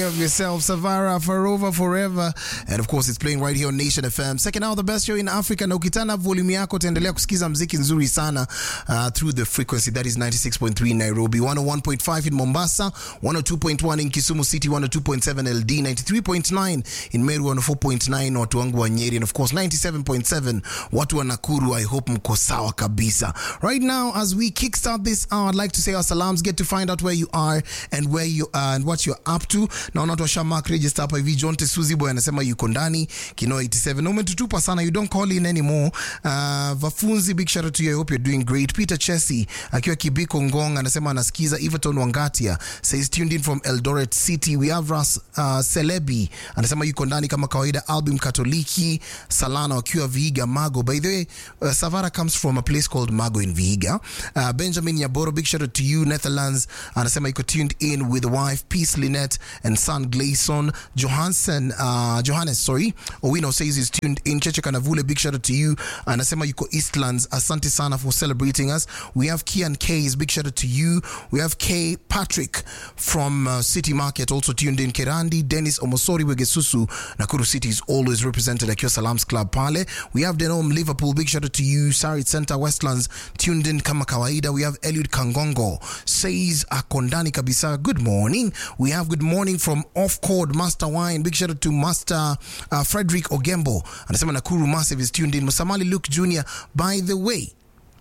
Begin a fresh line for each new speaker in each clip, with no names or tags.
of yourself, Savara, Farova, Forever. And of course, it's playing right here on Nation FM. Second hour, the best show in Africa. Na ukitana volume yako, utaendelea kusikiza mziki nzuri sana uh, through the frequency that is 96.3 in Nairobi, 101.5 in Mombasa, 102.1 in Kisumu City, 102.7 LD, 93.9 in Meru, 104.9 watu wangu wa Nyeri, and of course 97.7 watu wa Nakuru. I hope mko sawa kabisa. Right now, as we kickstart this hour, I'd like to say our salams, get to find out where you are and where you are and what you're up to. Naona watu washa mark register hapa hivi. John Tesuzi boy anasema yuko ndani Kino 87. Na umetutupa sana, you don't call in anymore. Uh, Vafunzi, big shout out to you. I hope you're doing great. Peter Chesi akiwa Kibiko Ngong anasema anasikiza. Everton Wangatia says tuned in from Eldoret City. We have Ras uh, Celebi anasema yuko ndani kama kawaida. Album Katoliki Salana wakiwa Vihiga Mago. By the way, uh, Savara comes from a place called Mago in Vihiga. Uh, Benjamin Yaboro, big shout out to you. Netherlands anasema yuko tuned in with wife Peace Lynette and son Gleison. Johansen, uh, Johannes, sorry. Owino says he's tuned in. Cheche Kanavule, big shout out to you. Anasema yuko Eastlands. Asante sana for celebrating us. We have Kian K's, big shout out to you. We have K Patrick from uh, City Market also tuned in. Kerandi, Dennis Omosori Wegesusu. Nakuru City is always represented at your Salams Club pale. We have Denom Liverpool, big shout out to you. Sarit Center Westlands tuned in kama kawaida. We have Eliud Kangongo says akondani kabisa. Good morning. We have good morning from Off Chord Master Wine. Big shout out to Master uh, Frederick Ogembo. Anasema Nakuru Massive is tuned in. Musamali Luke Jr. By the way,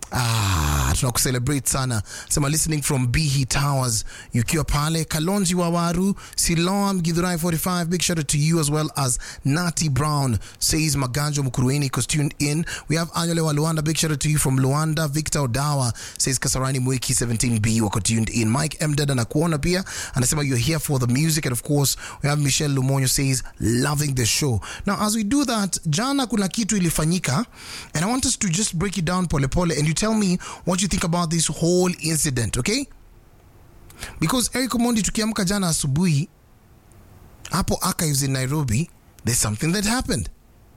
Ah, tunakucelebrate sana sema listening from Bihi Towers ukiwa pale Kalonji Wawaru Siloam Githurai 45 big shout out to you as well as Nati Brown says Maganjo Mkurueni is tuned in we have Anyole wa Luanda big shout out to you from Luanda Victor Odawa says Kasarani Mwiki 17B wako tuned in Mike M Dada na kuona pia anasema you're here for the music and of course we have Michelle Lumonyo says loving the show now as we do that jana kuna kitu ilifanyika and I want us to just break it down pole pole and you tell me what you think about this whole incident okay because Eric Omondi tukiamka jana asubuhi hapo archives in Nairobi there's something that happened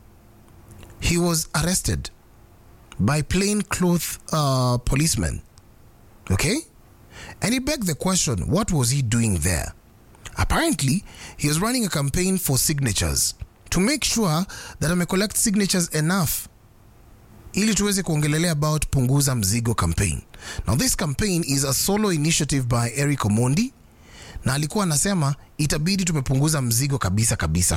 he was arrested by plain cloth uh, policemen okay and he begged the question what was he doing there apparently he was running a campaign for signatures to make sure that ame collect signatures enough ili tuweze kuongelelea about punguza mzigo campaign now this campaign is a solo initiative by eric omondi na alikuwa anasema itabidi tumepunguza mzigo kabisa kabisa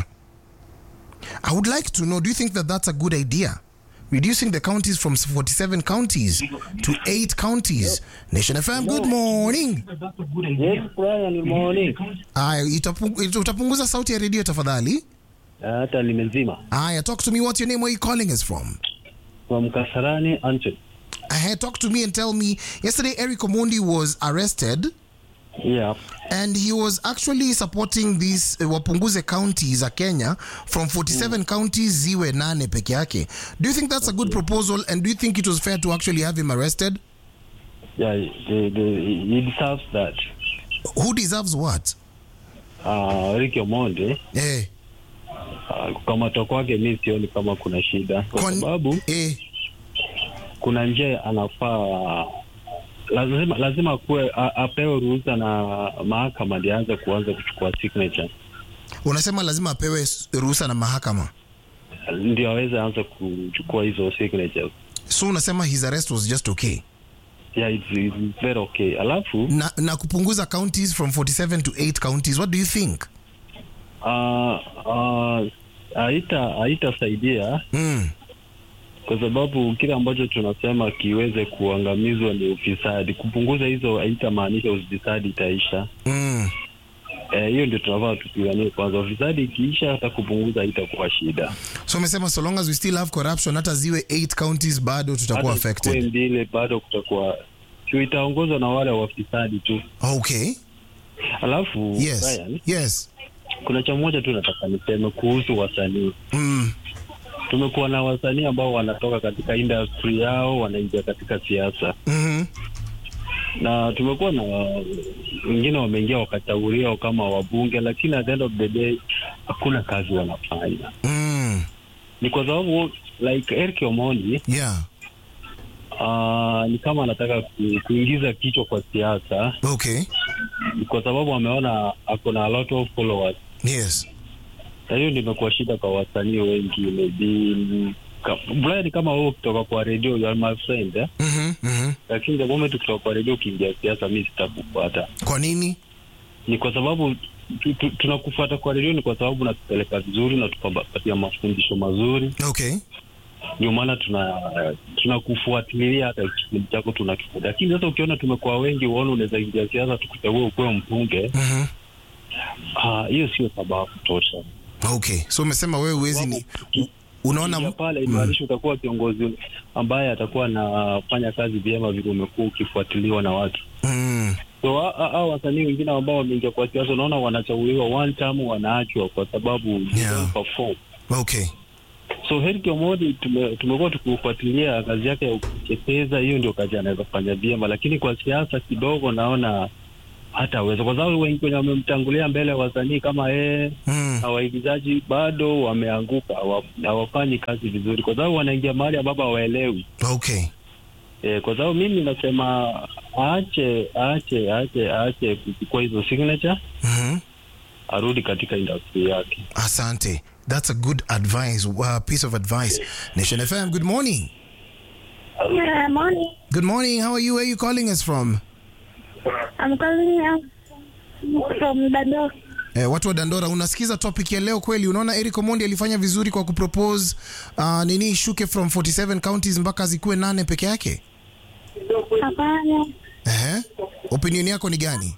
i would like to know do you think that that's a good idea reducing the counties from 47 counties to 8 counties nation fm good morning
Yes, Brian, morning.
aya itapu- ita- utapunguza sauti ya redio tafadhali
Hata nimezima.
aya talk to me what's your name where you calling us from
From Kasarani, Anton.
uh, talk to me and tell me yesterday eric omondi was arrested
Yeah.
and he was actually supporting these uh, wapunguze county za kenya from 47 counties ziwe nane peke yake do you think that's a good proposal and do you think it was fair to actually have him arrested
Yeah, the, the, he deserves that.
who deserves what
Uh, Ricky Omondi,
eh,
uh, kukamatwa kwake mi sioni kama kuna shida kwa
Kon-
sababu
eh,
kuna njia anafaa lazima lazima kuwe a- apewe ruhusa na mahakama ndianze aanze kuanza kuchukua signature
unasema lazima apewe s- ruhusa na mahakama
ndio aweze anza kuchukua hizo signatures.
so unasema his arrest was just okay
Yeah, it's, it's very okay. Alafu
na, na kupunguza counties from 47 to 8 counties what do you think
uh, uh, haita haitasaidia
mm.
kwa sababu kile ambacho tunasema kiweze kuangamizwa ni ufisadi. Kupunguza hizo haitamaanisha ufisadi itaisha.
Mm.
Eh, hiyo ndio tunafaa tupiganie kwanza. Ufisadi ikiisha, hata kupunguza haitakuwa shida.
so umesema so long as we still have corruption hata ziwe 8 counties bado tutakuwa
Hata
affected
zikuwe mbili, bado kutakuwa sio, itaongozwa na wale wafisadi tu.
okay
Alafu
yes
Brian,
yes
kuna cha moja tu nataka niseme kuhusu wasanii.
mm.
Tumekuwa na wasanii ambao wanatoka katika industry yao wanaingia katika siasa
mm-hmm.
na tumekuwa na wengine wameingia wakatauliwa kama wabunge, lakini at the end of the day hakuna kazi wanafanya.
mm.
Ni kwa sababu like Eric Omondi
yeah
uh, ni kama anataka ku, kuingiza kichwa kwa siasa
Okay.
kwa sababu ameona ako na a lot of followers
Yes.
na hiyo ndio imekuwa shida kwa wasanii wengi maybe ka- Brian kama wewe kutoka kwa redio you are my friend eh?
Mhm. Mhm.
lakini the moment ukitoka kwa redio ukiingia siasa mi sitakufuata
Kwa nini?
ni kwa sababu tu- tu- tunakufuata kwa redio ni kwa sababu unatupeleka vizuri na tukapatia mafundisho mazuri
Okay.
ndio maana tuna tunakufuatilia hata kipindi chako tunakifuata lakini sasa ukiona tumekuwa wengi uone unaweza ingia siasa tukuchagua ukuwe mbunge
Mhm.
ah, hiyo sio sababu tosha
Okay. So umesema wewe uwezi ni unaona
Ukiingia pale imaanisha utakuwa kiongozi ambaye atakuwa anafanya kazi vyema vile umekuwa ukifuatiliwa na watu
mm.
so hao wasanii wengine ambao wameingia kwa siasa unaona wanachaguliwa one time wanaachwa kwa sababu they
Yeah.
don't perform
Okay.
so Henry Omondi tume- tumekuwa tukifuatilia kazi yake ya kuchekeza, hiyo ndio kazi anaweza kufanya vyema, lakini kwa siasa kidogo naona hata aweza, kwa sababu wengi wenye wamemtangulia mbele ya wasanii kama yeye
Mm.
na waigizaji bado wameanguka, hawa- hawafanyi kazi vizuri, kwa sababu wanaingia mahali ambapo hawaelewi.
Okay.
E, kwa sababu mimi nasema aache aache aache aache kuchukua hizo signature,
Mhm.
arudi katika industry yake.
Asante. That's a good advice, uh, piece of advice. Nation FM, good morning.
Uh, morning.
Good morning. How are you? Where are you calling us from?
I'm calling you from Dado.
Eh, watu wa Dandora, unasikiza topic ya leo kweli? Unaona Eric Omondi alifanya vizuri kwa kupropose uh, nini ishuke from 47 counties mpaka zikuwe nane peke yake.
Hapana.
Ehe. Opinion yako ni gani?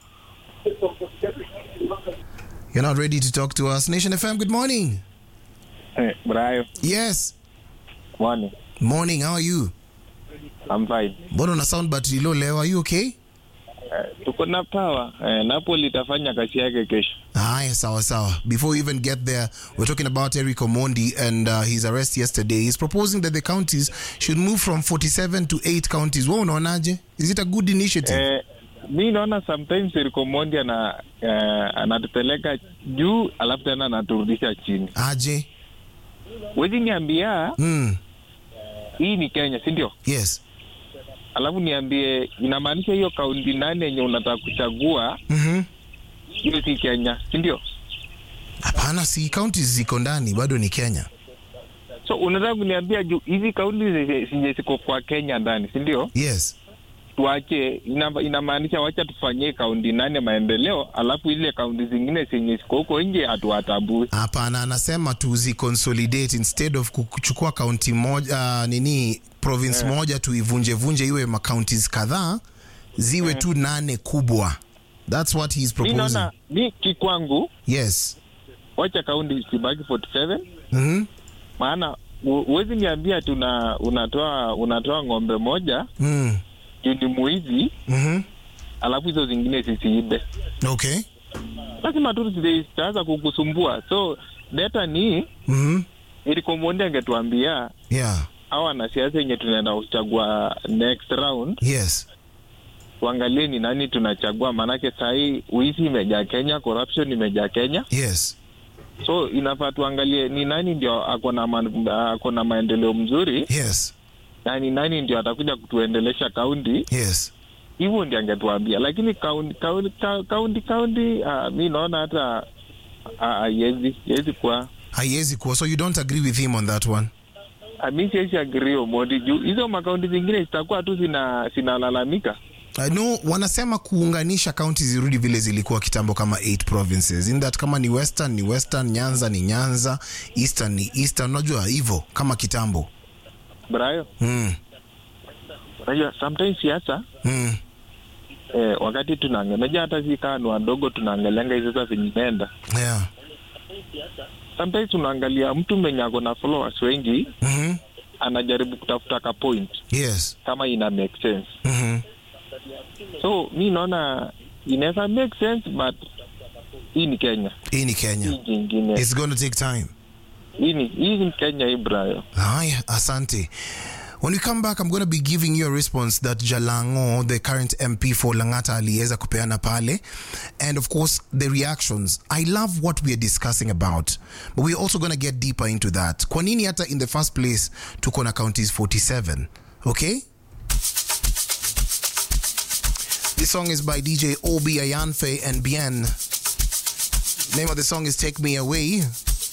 You're not ready to talk to us. Nation FM, good morning.
Hey, Brayo,
Yes.
morning.
Morning, how are you?
I'm fine.
Mbona una sound battery low leo? Are you okay?
Eh, tuko na power. Eh, Napoli itafanya kazi yake kesho.
Haya, sawa sawa. Before we even get there, we're talking about Eric Omondi and uh, his arrest yesterday. He's proposing that the counties should move from 47 to 8 counties. Wewe unaonaje? Is it a good initiative?
Eh, mi naona sometimes Eric Omondi ana eh, anatupeleka juu alafu tena anaturudisha chini.
Aje?
Wezi niambia
Mm.
hii ni Kenya, si ndio?
Yes.
Alafu niambie inamaanisha hiyo kaunti nane yenye unataka kuchagua
Mhm.
hiyo si Kenya, si ndio?
Hapana, si counties ziko ndani, bado ni Kenya.
So unataka kuniambia juu hizi kaunti zenye zenye ziko kwa Kenya ndani, si ndio?
Yes.
tuache ina- inamaanisha wacha tufanyie kaunti nane maendeleo alafu ile kaunti zingine zenye ziko huko nje hatuwatambui
Hapana, anasema tuzi consolidate instead of kuchukua kaunti moja uh, nini province moja tuivunje vunje iwe makauntis kadhaa ziwe tu nane kubwa. That's what he's
mi
proposing.
naona mi kikwangu
Yes.
wacha kaunti zibaki 47
Mhm.
maana hu- huwezi niambia tuna unatoa unatoa ng'ombe moja
Mm.
juu ni mwizi
Mhm.
alafu hizo zingine zisiibe
Okay.
lazima tu zi- zitaanza kukusumbua so data ni
Mhm.
ili komondi angetuambia
Yeah.
au wanasiasa yenye tunaenda kuchagua next round
Yes.
tuangalie ni nani tunachagua, maanake sahii wizi imejaa Kenya, corruption imejaa Kenya,
Yes.
so inafaa tuangalie ni nani ndio ako na man- ako na maendeleo mzuri
Yes. na
na ni nani ndio atakuja kutuendelesha kaunti.
Yes.
Hivyo ndio angetuambia, lakini kaunti kaunti kaunti kaunti, ah, mi naona hata ah, haiwezi haiwezi kuwa
Haiwezi kuwa. So you don't agree with him on that one?
Ah, mi siwezi agree Omondi juu hizo makaunti zingine zitakuwa tu zina zinalalamika.
I know wanasema kuunganisha kaunti zirudi vile zilikuwa kitambo kama eight provinces in that kama ni western ni western nyanza ni nyanza eastern ni eastern unajua hivyo kama kitambo
Brayo,
mm.
unajua sometimes siasa
Mm.
eh, wakati tunaangalia, unajua hata si kaa ni wadogo tunaangalianga hizo sasa zenye imeenda
yeah.
sometimes unaangalia mtu mwenye ako na followers wengi
mm-hmm.
anajaribu kutafuta ka point
yes
kama ina make sense
mm-hmm.
so mi naona inaweza make sense but hii ni kenya
hii ni
hii
kenya
jingine
it's going to take time
hii ni hii ni kenya hii brayo
Haya, asante. When we come back, I'm going to be giving you a response that Jalango, the current MP for Langata, aliweza kupeana pale. And of course, the reactions. I love what we are discussing about, but we're also going to get deeper into that. Kwa nini hata in the first place tuko na counties 47? Okay? This song is by DJ Obi Ayanfe and Bien. Name of the song is Take Me Away.